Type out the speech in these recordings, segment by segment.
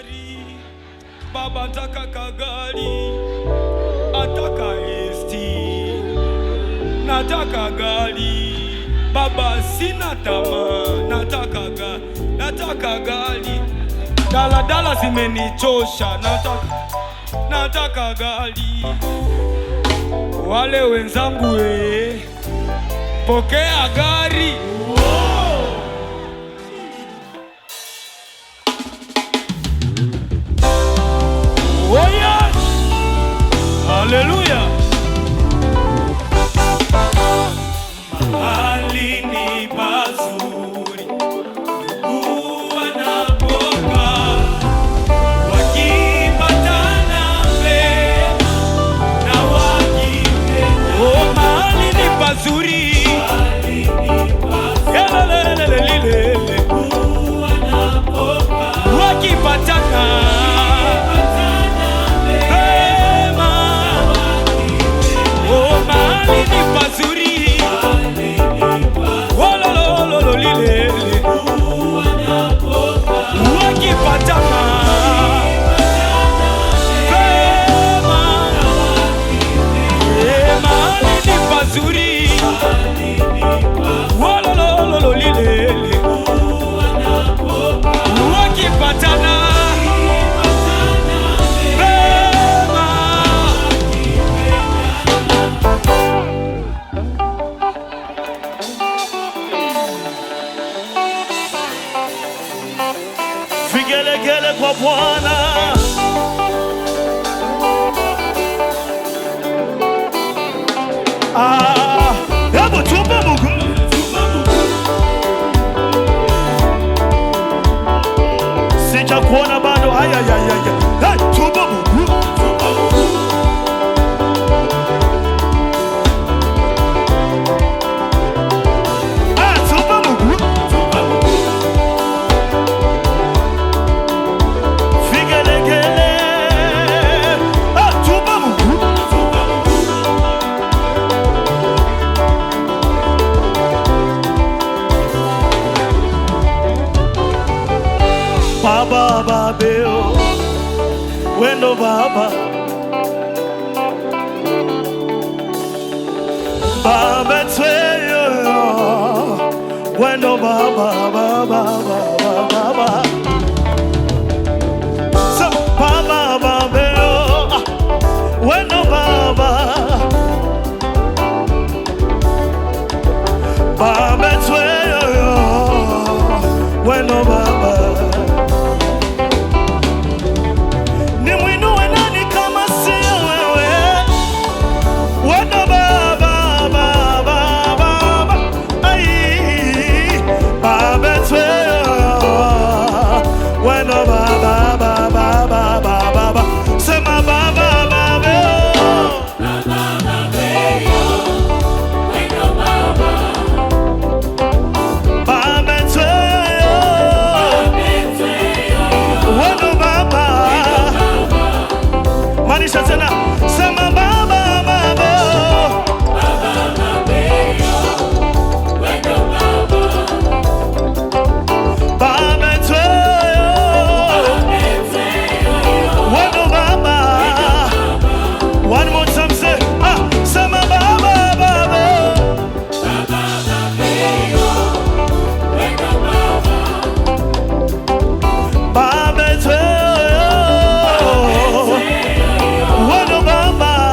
kagari baba, nataka kagari, ataka esti, nataka gari baba, sina tamaa, nataka ga, nataka gari, daladala zimenichosha, nataka nataka gari. Wale wenzangu we, pokea gari. Oh yes! Haleluya! Mahali ni pazuri huwa napoka wakipatana vema na wakipenda. Oh, mahali ni pazuri Yelelelelelelele. wakipatana vema. Oh, mahali ni pazuri Wolololololilele. wakipatana vema. Eh, mahali ni pazuri Wololololilele. wakipatana vema. Vigelegele kwa Bwana. Ah, hebu tupe Mungu. Sija kuona bado. Ay, ay, ay, ay. Hey, tupe Mungu. Ah, tupe Mungu. Vigelegele. Ah, tupe Mungu. Baba babeo wendo baba baba tweyo wendo baba baba baba baba so baba babeo ah, wendo baba baba tweyo wendo baba Nimwinue nani kama sio wewe? Wendo baba, baba, baba. Ai, baba tweyo. Wendo baba, baba, baba, baba. Sema baba, baba. Baba tweyo. Wendo baba. Maanisha tena sema baba baba baba tweyo wendo baba one more time say ah sema baba baba baba tweyo wendo baba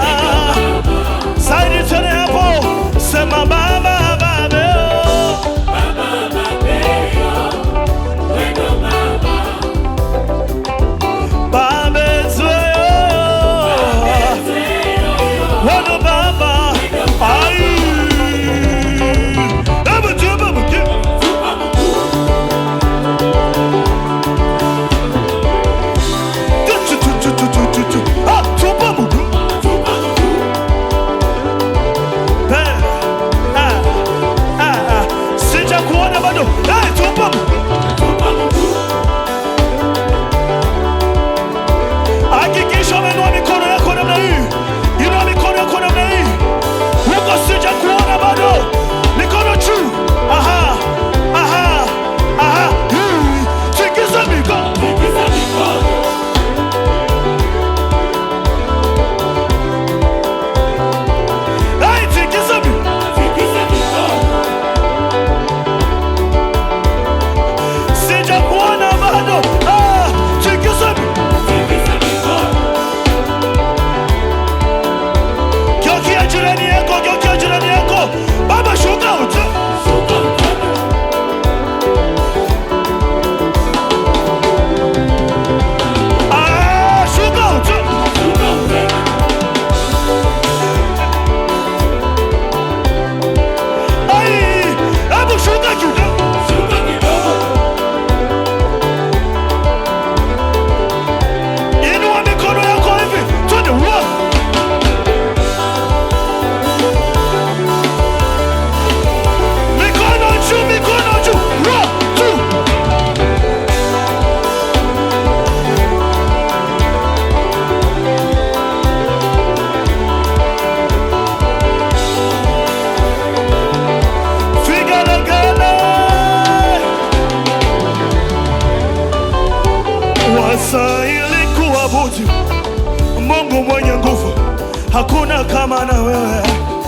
unastahili kuabudu, Mungu mwenye nguvu, hakuna kama na wewe.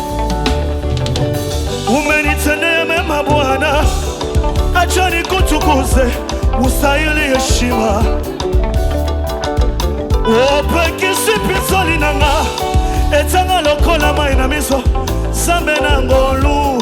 Umenitendea mema Bwana, acha nikutukuze, ustahili heshima. opekisi linanga etanga lokola mai na miso zambe na ngolu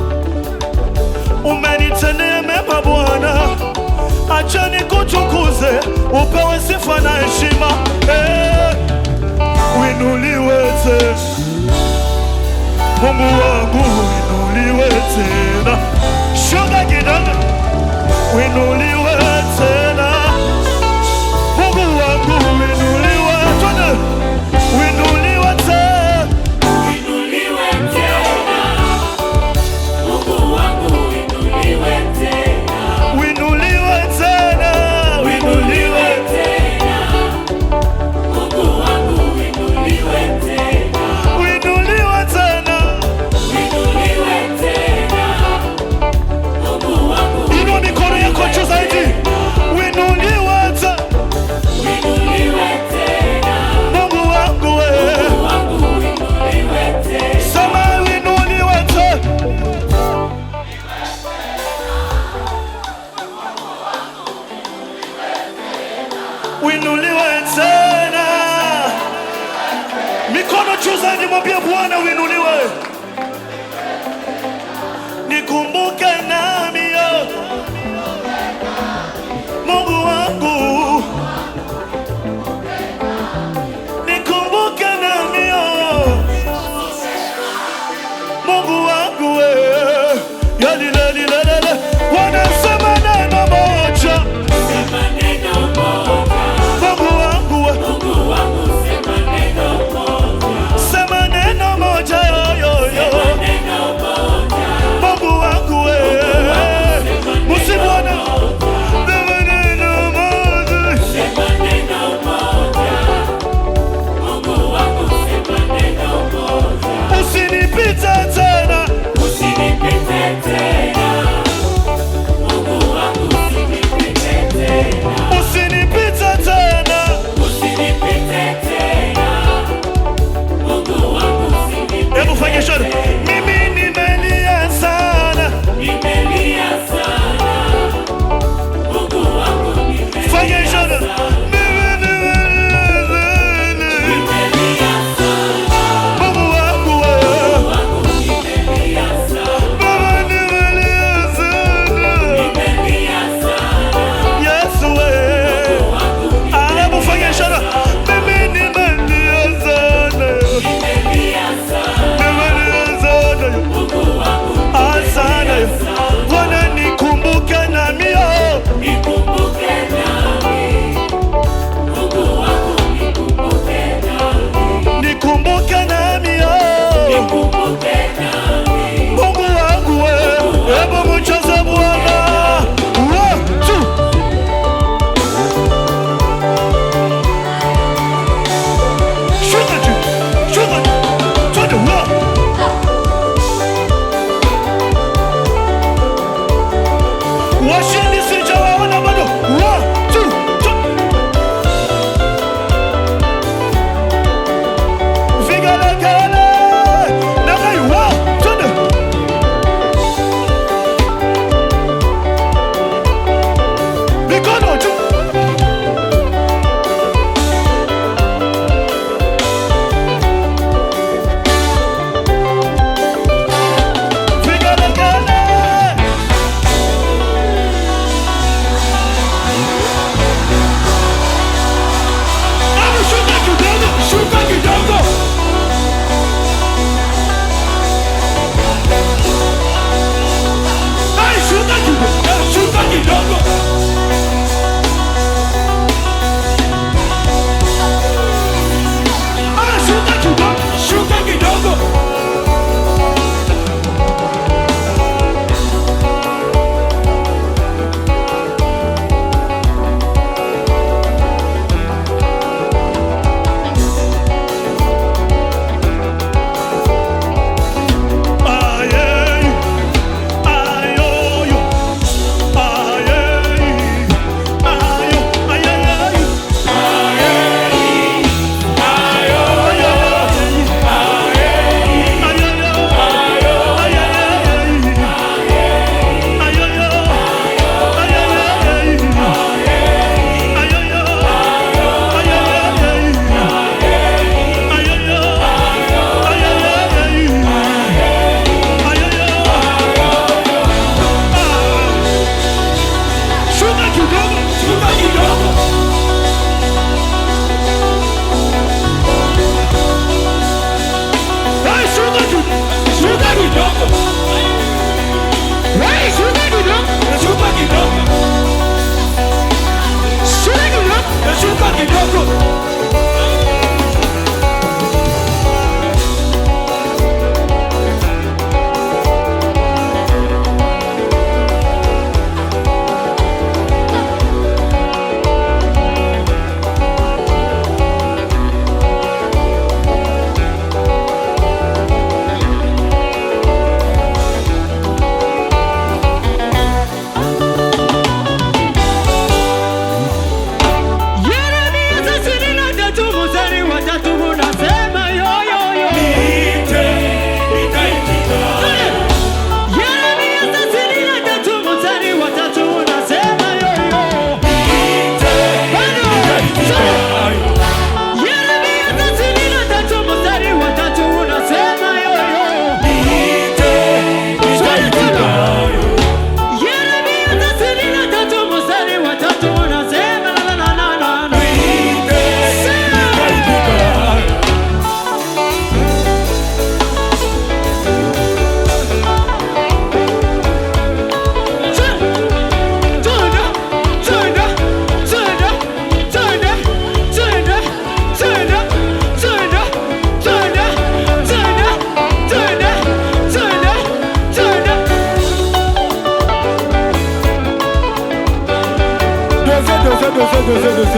umenitendea mema Bwana, acha nikutukuze, upewe sifa na heshima eh, winuliwe tena Mungu wangu, winuliwe tena shuga kidogo, winuliwe tena Mungu wangu, winuliwe tena, winuliwe tena Inuliwe tena, Mungu wangu inuliwe tena, winuliwe tena, winuliwe inuliwe tena, Mungu wangu inuliwe tena, winuliwe tena. inuliwe tena, Mungu wangu Inua mikono yako juu zaidi, winuliwe tena inuliwe tena, Mungu wangu wewe, Mungu wangu inuliwe tena. sema winuliwe tena. Winuliwe tena, mikono juu zaidi, mwambie Bwana winuliwe, nikumbuke nami yo Mungu wangu nikumbuke nami yo Mungu wangu wewe yalilelilelele wanasema neno moja Sema neno moja, Mungu wangu we Mungu wangu sema neno moja, sema neno moja yoyoyo neno moja, Mungu wangu wewe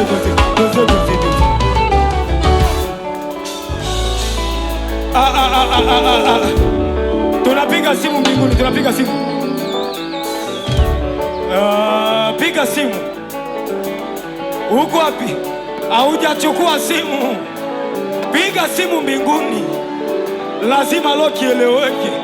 doze, doze, doze, doze, doze. Ah, ah, ah, ah, ah, ah, ah. Tunapiga simu mbinguni, tunapiga simu. Ah, piga simu. Uko wapi? Haujachukua simu. Piga simu mbinguni, lazima lo kieleweke.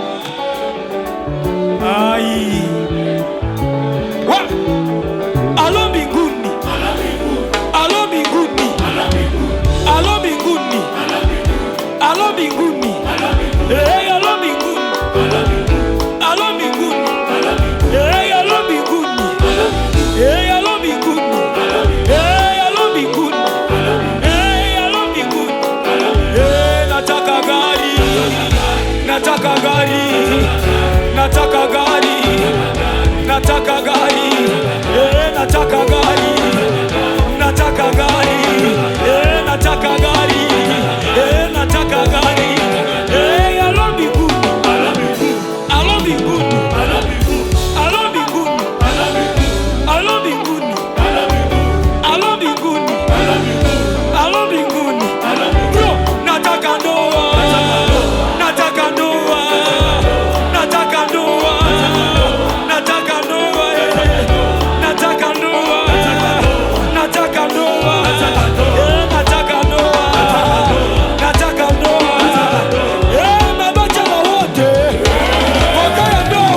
Ai. Wa. Alo mbinguni. Alo mbinguni. Alo mbinguni. Alo mbinguni. Hey, alo mbinguni. Alo mbinguni. Hey, alo mbinguni. Hey, alo mbinguni. Hey, alo mbinguni. Hey, alo mbinguni. Hey, nataka gari. Nataka gari. Nataka gari. Nataka gari. Eh, nataka gari. Nataka gari. Eh, nataka gari. Eh, nataka gari. Eh, alo mbinguni. Alo mbinguni. Alo mbinguni. Alo mbinguni. Alo mbinguni. Alo mbinguni. Bro, nataka ndoa. Nataka ndoa. Nataka ndoa. Nataka ndoa. eh. Nataka ndoa. Nataka ndoa. Eh, nataka ndoa. Nataka ndoa. Eh, mabachela wote. Wakaya ndoa.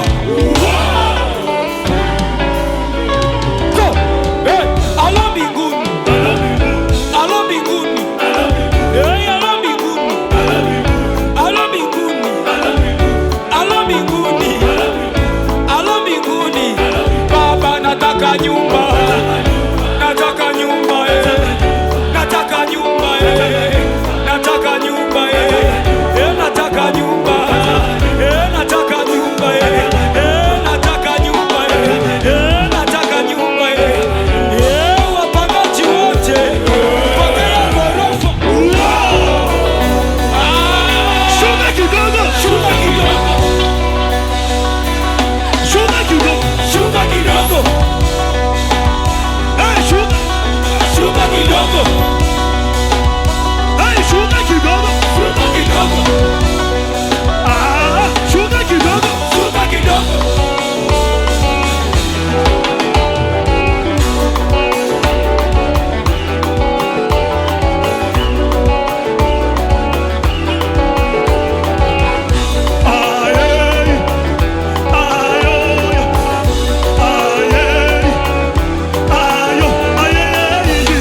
Go. Eh, alo mbinguni. Alo mbinguni. Eh, alo mbinguni. Alo mbinguni. Alo mbinguni. Alo mbinguni. Baba nataka nyumba. Nataka nyumba eh. Nataka nyumba eh. Nataka nyumba eh. Eh, nataka nyumba. Eh, nataka nyumba eh. Eh, nataka nyumba eh. Eh, nataka nyumba eh. Eh, wapangaji wote. Pokea ghorofa. Ah, Shuka kidogo, shuka kidogo. shuka kidogo. Shuka kidogo. Eh, shuka, Shuka kidogo. eh, shuka kidogo. Shuka kidogo. Ah, shuka kidogo. Shuka kidogo. Aye, ayo, aye, ayo, aye,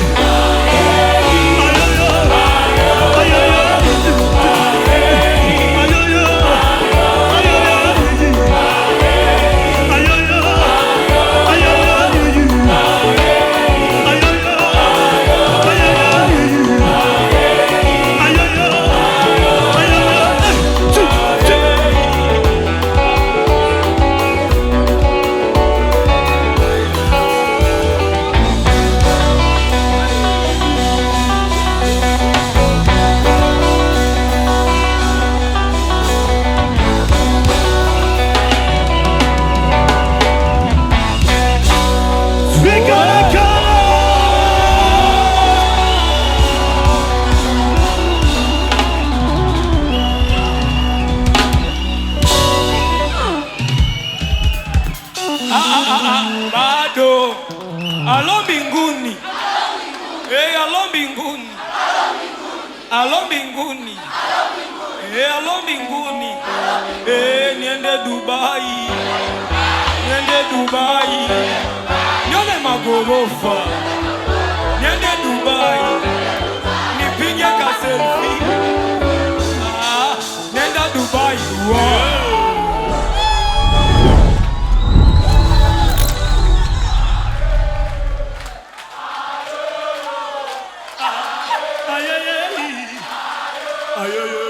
bado alo mbinguni Eh, alo mbinguni alo mbinguni Eh, alo mbinguni Eh, niende dubai niende dubai nione magorofa niende dubai nipige kaselfi ah, nenda dubai wow. Aye, aye, aye.